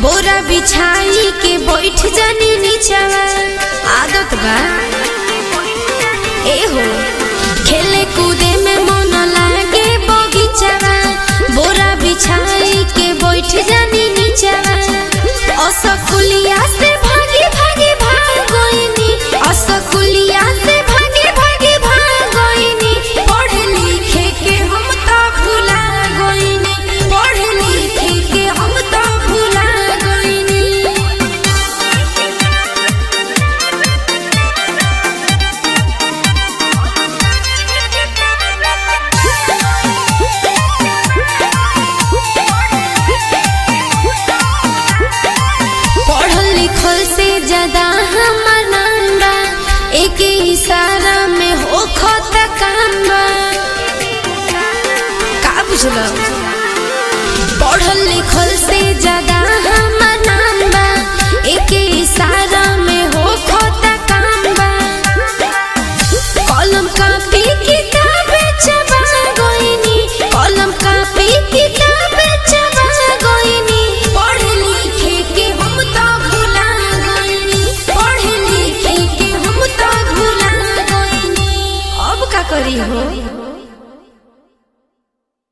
बोरा बिछाई के बैठ जानी नीचवा आदत बा ए हो खेले कूदे में मन लागे बगीचवा बोरा बिछाई के बैठ जानी नीचवा असकुलिया से भागे भागे भागोइनी असकुलिया से भागे भागे भागोइनी पढ़े लिखे के हम तो भुला गइनी पढ़े लिखे के हम तो भुला गइनी पढ़ल लिखल से ज्यादा हमर नाम बा एक इशारा में हो खत काम बा का बुझल पढ़ल लिखल